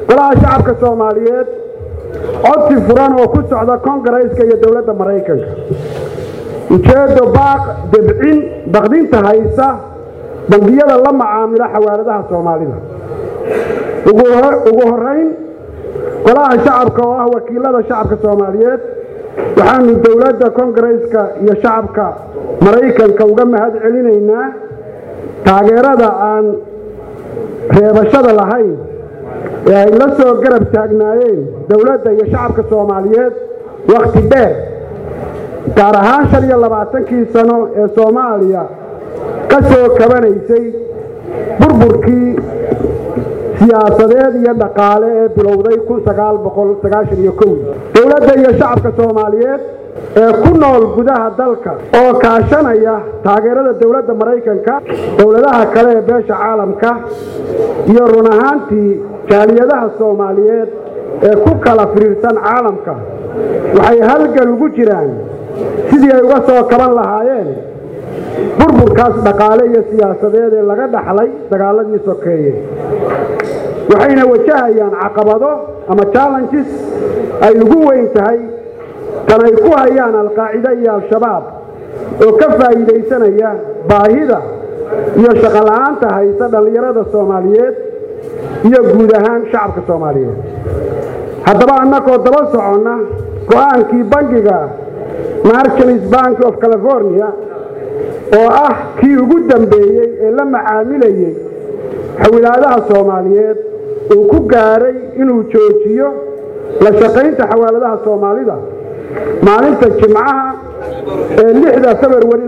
golaha shacabka soomaaliyeed codsi furan oo ku socda kongareeska iyo dowladda maraykanka ujeeddo baaq debcin baqdinta haysa bangiyada la macaamila xawaaladaha soomaalida ugu horayn golaha shacabka oo ah wakiilada shacabka soomaaliyeed waxaanu dowladda kongareeska iyo shacabka maraykanka uga mahad celinaynaa taageerada aan reebashada lahayn ee ay la soo garab taagnaayeen dowladda iyo shacabka soomaaliyeed wakhti dheer gaar ahaan shan iyo labaatankii sano ee soomaaliya ka soo kabanaysay burburkii siyaasadeed iyo dhaqaale ee bilowday dowladda iyo shacabka soomaaliyeed ee ku nool gudaha dalka oo kaashanaya taageerada dowladda maraykanka dowladaha kale ee beesha caalamka iyo run ahaantii jaaliyadaha soomaaliyeed ee ku kala firiirsan caalamka waxay halgan ugu jiraan sidii ay uga soo kaban lahaayeen burburkaas dhaqaale iyo siyaasadeed ee laga dhaxlay dagaaladii sokeeye waxayna wajahayaan caqabado ama challenges ay ugu weyn tahay tan ay ku hayaan alqaacida iyo al-shabaab oo ka faa'iidaysanaya baahida iyo shaqola'aanta haysa dhallinyarada soomaaliyeed iyo guud ahaan shacabka soomaaliyeed haddaba annagoo daba soconna go'aankii bangiga marchants bank of california oo ah kii ugu dambeeyey ee la macaamilayey xawilaadaha soomaaliyeed uu ku gaaray inuu joojiyo la shaqaynta xawaaladaha soomaalida maalinta jimcaha ee lixda februari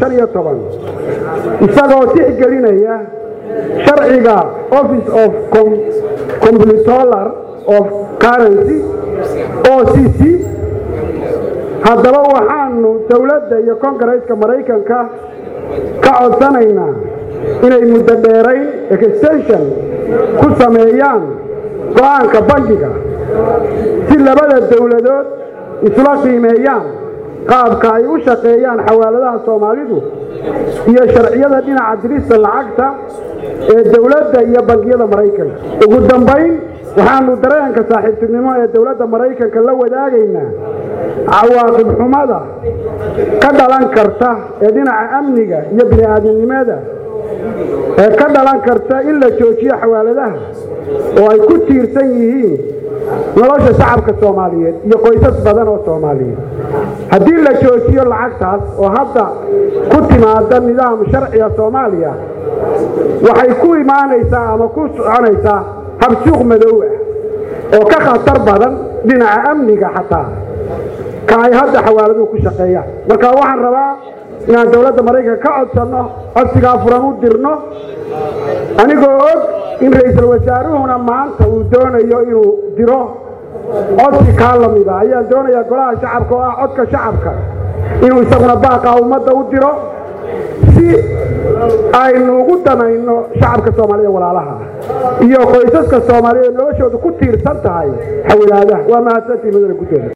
isagoo tixgelinaya sharciga office of comptroller of currency o c c haddaba waxaanu dowladda iyo kongareeska maraykanka ka codsanaynaa inay muddo dheerayn extension ku sameeyaan go'aanka bangiga si labada dowladood isla qiimeeyaan qaabka ay u shaqeeyaan xawaaladaha soomaalidu iyo sharciyada dhinaca dirista lacagta ee dowladda iyo bangiyada maraykanka ugu dambayn waxaanu dareenka saaxiibtinimo ee dowladda maraykanka la wadaagaynaa cawaaqib xumada ka dhalan karta ee dhinaca amniga iyo bini'aadamnimada ee ka dhalan karta in la joojiyo xawaaladaha oo ay ku tiirsan yihiin nolosha shacabka soomaaliyeed iyo qoysas badan oo soomaaliyeed haddii la joojiyo lacagtaas oo hadda ku timaada nidaam sharciga soomaaliya waxay ku imaanaysaa ama ku soconaysaa habsuuq madow ah oo ka khatar badan dhinaca amniga xataa ka ay hadda xawaaladuhu ku shaqeeyaan marka waxaan rabaa inaan dowladda maraykanka ka codsanno codsigaa furan u dirno anigoo og in ra-iisul wasaaruhuna maanta uu doonayo inuu diro codsi kaa lamida ayaan doonayaa golaha shacabka oo ah codka shacabka inuu isaguna baaqaa ummadda u diro si aynu ugu danayno shacabka soomaalida walaalaha iyo qoysaska soomaaliyeed noloshoodu ku tiirsan tahay xawilaadaha waa mahadsantii mudane gudoomiye